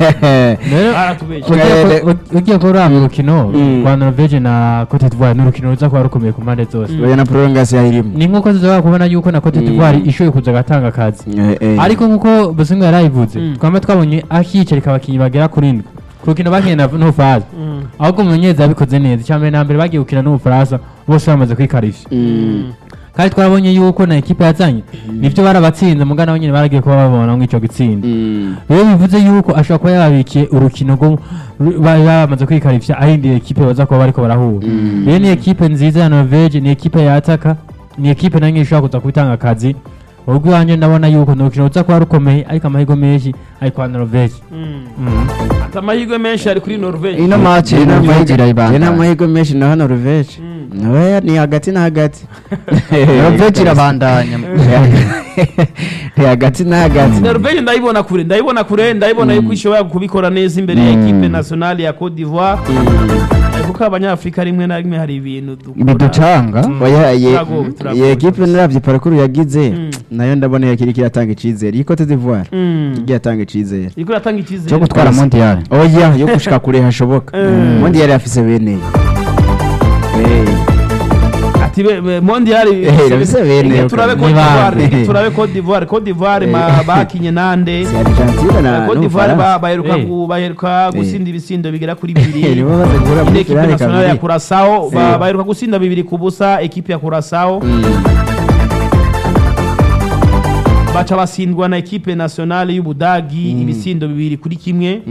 rero baratubeshye ugiye Eh, ku- u- ugiye kuraba urukino Mm. rwa Norvege na Cote d'Ivoire ni urukino ruza kuba rukomeye ku mpande zose oya na prolongation irimo ni nk'uko tuzaba kubona yuko na Cote d'Ivoire Mm. ishoboye kuza agatanga akazi Eh, eh. ariko nk'uko Bosingo yarayivuze Mm. twaba twabonye akiyicarika abakinnyi bagera kuri ndwi ku rukino bakinnye na n'ubufaransa Mm. ahubwo umumenyereza yabikoze neza icya mbere na mbere bagiye gukina n'ubufaransa bose bamaze kwikarishya Mm. kandi twarabonye yuko na ekipe yazanye nibyo barabatsinze mugana nabo nyine baragiye kuba babona nk'icyo gitsinda Mm. rero bivuze yuko ashobora kuba yababikiye urukino rwo ru- bari bamaze kwikarishya arindi ekipe baza kuba bariko barahura Mm. rero ni ekipe nziza ya Norvege ni ekipe yataka ni ekipe nayo nyine ishobora kuza kubitanga akazi ubwo iwanjye ndabona yuko ni urukino ruza kuba rukomeye ariko amahirwe menshi ari kwa Norvege Mm. Mm. ati amahirwe menshi ari kuri Norvege ino match Ye norvege n'amahirwe- ye irayibandanya n'amahirwe menshi na hano Norvege Mm. nawe ni hagati na hagati norvege irabandanya ni hagati na hagati Norvege ndayibona kure ndayibona kure ndayibona yuko ishobora kubikora neza imbere ya Mm. ekipe nationale ya Cote d'Ivoire Eh, kuko abanyafurika rimwe na rimwe hari ibintu dukora biducanga oya ye Turagowe, turagowe ye ekipe rwose. naravye parcours yagize Mm. nayo ndabona yakiri kiratanga icizere iyi Cote d'Ivoire Mm. igiye atanga icizere iriko iratanga icyizere cyo gutwara mondial oya yo gushika kure hashoboka Mm. ubundi yari afise bene Eh, ati ati be- be- mondial Eh, nabise bene Reka yo turabe kabisa. Cote d'Ivoire Ni bande. reka turabe Cote d'Ivoire Cote d'Ivoire ma- Eh. bakinye nande si argentine na Cote d'Ivoire ba- n'ubufaransa baheruka Eh. gu- baheruka gusinda ibisindo bigera kuri bibiri nibo baze guhura muri Ine ekipe finale nationale ya kabiri Curaçao ba- Eh. baheruka gusinda bibiri ku busa ekipe ya Curaçao baca basindwa na ekipe nationale y'Ubudagi ibisindo bibiri kuri kimwe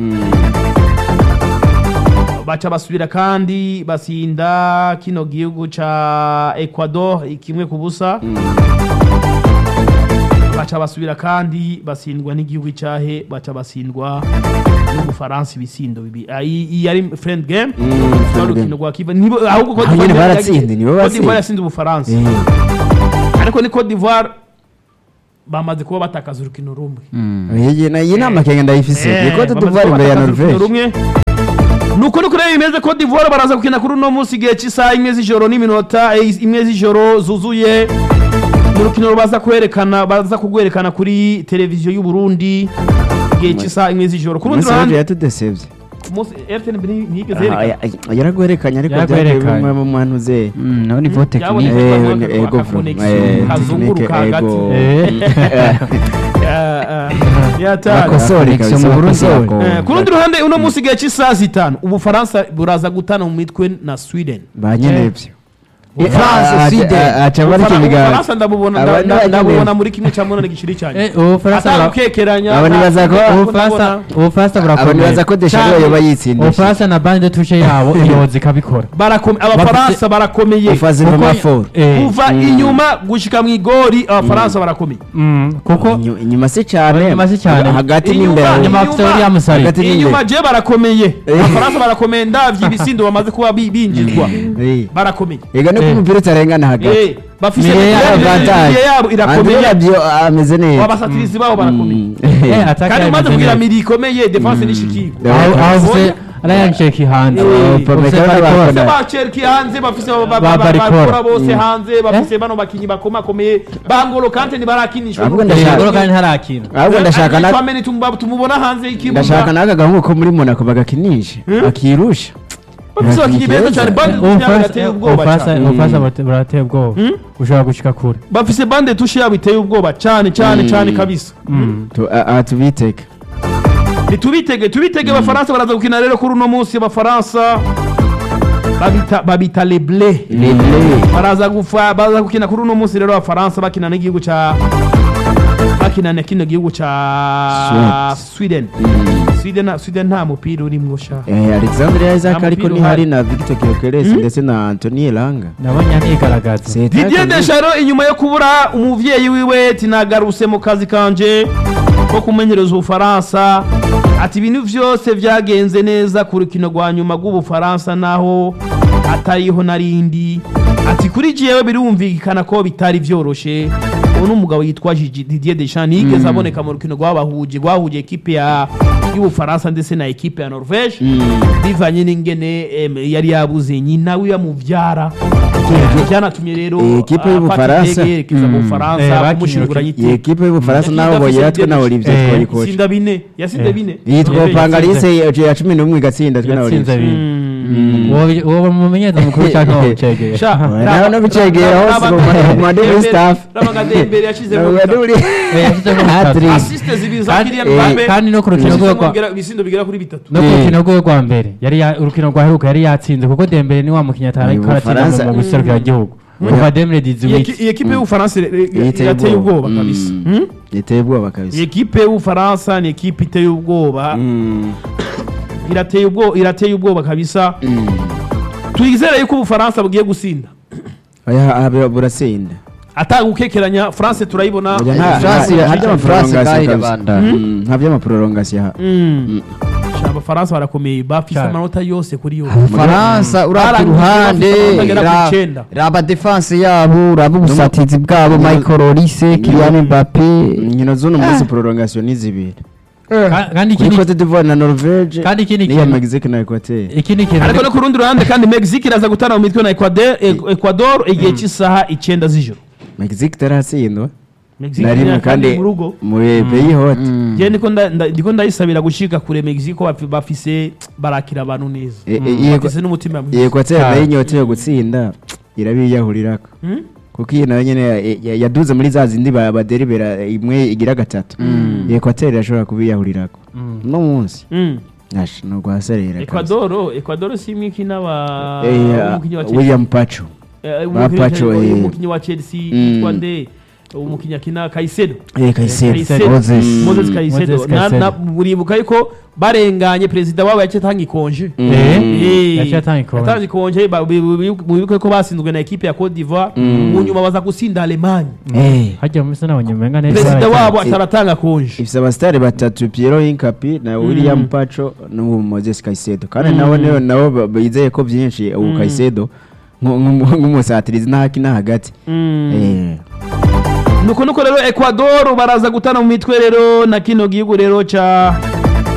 baca basubira kandi basinda kino gihugu ca Ecuador kimwe ku busa baca basubira kandi basindwa n'igihugu cyahe baca basindwa n'ubufaransa ibisindo bibiri Ah, iyi iyi yari friend game Mm, Rwa friend rukino game. rwa kiva nibo ahubwo Cote Ah, nyine d'Ivoire baratsinze, yagiye- nibo Cote batsinze. d'Ivoire yasinze ubufaransa Eh. ariko ni Cote d'Ivoire bamaze kuba batakaza urukino rumwe iyi na- iyi nama kenga ndayifise Eh, ni Cote bamaze d'Ivoire kuba imbere ya batakaza urukino Norvège rumwe nuko nuko rero bimeze Cote d'Ivoire baraza gukina kuri uno munsi igihe cy'isaha imwe z'ijoro n'iminota eh, imwe z'ijoro zuzuye mu rukino baza kwerekana baza kugwerekana kuri televiziyo y'u Burundi igihe cy'isaha imwe z'ijoro ku rundi umunsi w'ejo ruhande yatudesevye ku munsi RTNB ntiyigeze Ah, yerekana ya- yaragwerekanye ariko Yaragwerekanye. byagiye mu mwantu ze naho ni vote Yabonye tekinike ko Eh, bavuga ego ko aka from- connection eh, kazunguruka tekinike, hagati ego. Eh. Ah, ah, yatari Bakosore Connection kabisa, mu Burundi bakosore. yako. Eh, ku rundi ruhande uno munsi igihe cy'isaha zitanu ubufaransa buraza gutana mu mitwe na sweden banyenevyo France, Sweden. aca barika Ubufara- ibiganza ubufaransa ndabubona Aba nda- ni nda- banyenevyo. ndabubona muri kimwe cya munani giciri cya nyuma Eh, ubufaransa bura- atagukekeranya Aba nibaza ko- ubufaransa ubufaransa abo nibaza burakomeye ko desharo Cyane. yoba yitsindisha ubufaransa na bande tushe yabo iyoza ikabikora abafaransa barakomeye ufaze mu Kuko- maforo Eh, kuva inyuma gushika mu igori abafaransa barakomeye mm, kuko Inyu- inyuma si cyane Inyuma si cyane. hagati Inyuma- n'imbere nyuma bafite William Sari Hagati n'imbere. inyuma je barakomeye Eh. abafaransa barakomeye ndavye ibisindo bamaze kuba bi- binjizwa Eh. barakomeye ega nuko Eh. umupira utarengana hagati Eh, bafise Niyo imiyaga avantage. miremire yabo irakomeye Andrea Byo ameze neza abasatirizi babo barakomeye Mm. Eh, attaque kandi umaze yameze kugira neza. miri ikomeye defense n'ishikiye Yeah. aho aho ufite Ryan Cheki hanze Eh, ufite Pamecano Barikora. bakora. bafise ba Cherki hanze bafise ba- ba- Ba ba- Barikora. bakora bose hanze bafise bano bakinyi bakomakomeye bangolo kante ntibarakinishwa Ahubwo n'urukino. ndashaka- Ngolo kandi ntarakina ahubwo ndashaka Ariko na Tchouameni tumba- tumubona hanze y'ikibuga ndashaka n'aka gahungu ko muri Monaco bagakinisha akirusha bafise abakinyi beza cyane bande tushe yabo irateye ubwoba ubufaransa cyane ubufaransa burate- burateye ubwoba ushobora gushika kure bafise bande tushe yabo iteye ubwoba cyane cyane cyane kabisa Tu- a- a- tubiteka nitubitege tubitege abafaransa baraza gukina rero kuri uno munsi abafaransa babita babita les bleus baraza gufa baraza gukina kuri uno munsi rero abafaransa bakina n'igihugu ca bakina na kino gihugu ca Sweden Sweden Sweden nta mupira urimwo sha Eh, Alexandre Isaac Nta ariko mupira ni uhari. hari na Victor Gyokeres ndetse na Anthony Elanga nabonye anigaragaza C'est Didier très Deschamps inyuma yo kubura umuvyeyi wiwe tinagaruse mu kazi kanje ko kumenyereza ubufaransa ati ibintu vyose vyagenze neza ku rukino rwa nyuma rw'ubufaransa naho atariho narindi ati kuri jewe birumvikana ko bitari vyoroshe uwo ni umugabo yitwa Gigi- Didier Deschamps ntiyigeze aboneka mu rukino rwabahuje rwahuje ekipe ya y'ubufaransa ndetse na ekipe ya Norvège bivanye n'ingene em, yari yabuze nyina we yamuvyara byanatumye rero Eh, ekipe afata y'Ubufaransa. indege yerekeza mu Eh, Bufaransa bakinye kumushingura urukino- iyi nyiti ekipe y'ubufaransa naho Yakinye boyera adafise twe na Olivier Eh, twayikoca itsinda bine yasinze Eh. bine yitwa Eh, Pangalise ya cumi n'umwe igatsinda twe na yatsinze Olivier abiri uwo bi- uwo mumenyereza mukuru cyangwa wamucegeye Sha, nawe raba- n'abicegera raba- hose raba- mu ma- raba- mu madini Dembele- staff. raba nka Dembele yashizemo Ntabwo bitatu. uri- yashizemo Hat-trick. bitatu. Assiste zibiri za Kandi- Kylian eh, Mbappe kandi no ku rukino yashizemo rwo kwa- bigera- ibisindo bigera kuri bitatu no ku Eh. rukino rwe rwa mbere yari ya- urukino rwaheruka yari yatsinze kuko dembele ni wa mukinnyi atari Uyu ko aratsinda Bufaransa- mu guserukiragihugu kuva demire Iyi diziwiti eki- iyi ekipe y'ubufaransa ire- ire- Yiteye irateye ubwoba. ubwoba kabisa Mm. Hmm? yiteye ubwoba iyi kabisa ekipe y'ubufaransa ni ekipe iteye ubwoba Mm. irateye ubwoba irateye ubwoba kabisa Mm. twizere yuko ubufaransa bugiye gusinda Oya, aha burasinda atagukekeranya france turayibona Oya, nta- France- nta- nta France by'amaprolongation kandi kabisa. irabandanya. Mm, nta by'amaprolongation aha Mm. Sha, abafaransa barakomeye bafise Cyane. amanota yose kuri yose faransa uraba Barangije uruhande bafite amanota agera ku ra- icenda. raba defense yabo uraba ubusatizi bwabo michael olise kylian mbappe inkino z'uno munsi prolongation ni zibiri kandi kuri ikindi Cote d'Ivoire na Norvège kandi ikindi n'iya kintu- Mexique na Equateur ikindi kintu ariko no ku rundi ruhande kandi mexique iraza gutana mu mitwe na ecuador E- ecuador igihe cy'isaha icyenda z'ijoro Mexique itaratsindwa Mexique na rimwe iri kandi mu rugo muri pays hote Njye ndiko nda- nda- ndiko ndayisabira gushika kure mexique ko bafi- bafise barakira abantu neza E- e- iyi bafise n'umutima iyi mwiza Equateur nayo inyota yo gutsinda irabiyahurirako Hmm? kuko iyi nayo nyene ya- ya- yaduze muri za zindi ba- baderibera imwe igira gatatu ekwateri irashobora kubiyahurirako no munsi Hmm. Ash, no guhaserera Ecuador Ecuador si imwe ikina ba Eh, umukinnyi wa Chelsea William Pacho Eh, ba umukinnyi- Pacho, eh. umukinnyi wa Chelsea Mm. yitwa nde umukinnyi akina Caicedo eh Caicedo Caicedo. Moses. Moses Caicedo Moses Na- Caicedo. na- muribuka yuko barenganye perezida wabo yaciye atanga ikonje Mm. Eh, yaciye atanga ikonje. yatanze ikonje ba- bi- bi- bi- mubibuke ko basinzwe na ekipe ya Cote d'Ivoire mu nyuma baza gusinda Allemagne eh hajya muri sana abanyemenga neza perezida barayitanga. wabo ataratanga konje ifise abasitari batatu Piero Hincapi na William Pacho n'ubu Moses Caicedo kandi nabo nibo nabo ba- bizeye ko byinshi ubu Caicedo nku- nku- nk'umusatirizi n'ahaki n'ahagati eh nuko nuko rero Ecuador baraza gutana mu mitwe rero na kino gihugu rero ca